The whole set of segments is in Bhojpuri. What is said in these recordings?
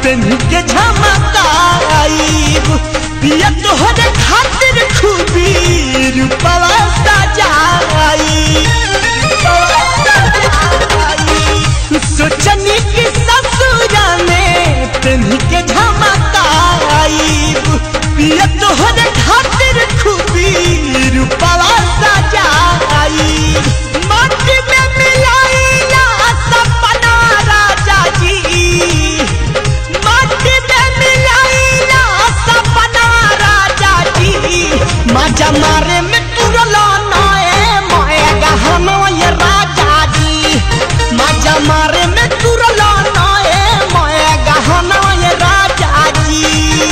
पेन्ही के झमकाईब पिया तोहरे खातिर खूबी रूपवा सजाई सोचनी कि ससुरा में पेन्ही के झमकाईब पिया तोहरे खातिर खूबी रूपवा सजाई माटी में मिलाइला सपना राजा जी माटी में मिलाइला सपना राजा जी मजा मारे में तुरला नए मोए गहनो ये राजा जी मजा मारे में तुरला नए मोए गहनो ये राजा जी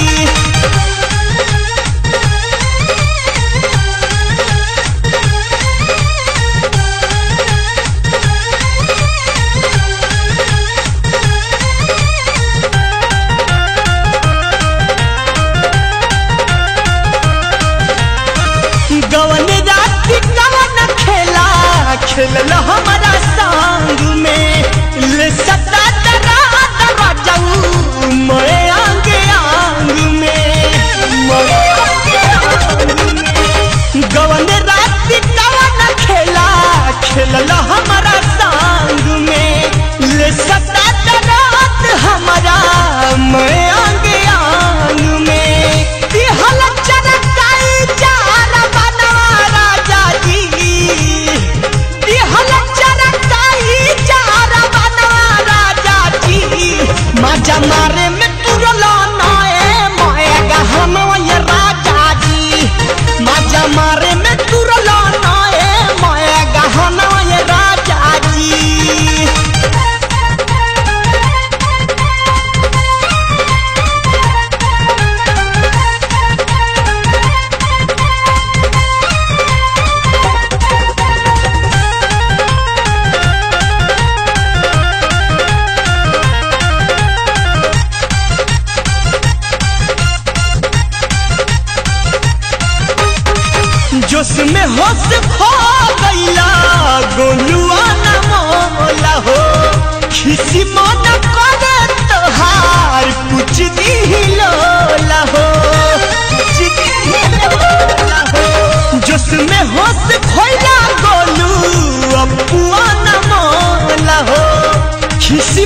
गवन राति कवन खेला खेलल हमारा संग में ले सता दरा दरा जाऊ मोए आंग आंग में मोए आंग आंग में गवन राति कवन खेला खेलल हमारा संग में ले सता दरा हमारा मोए आंग आंग में दिहल चरकाई चार बना राजा जी दिहल चरकाई चार बना राजा जी मजा मारे में तुरलो नए मोए गहनो ये राजा जी मजा मारे में तुरलो नए मोए गहनो ये राजा जी जोश में होश खो गईला गोलुआ न मोला हो खिसी मन करे तोहार कुछ दिलोला हो कुछ दिलोला हो जोश में होश खोइला गोलू अपुआ न मोला हो खिसी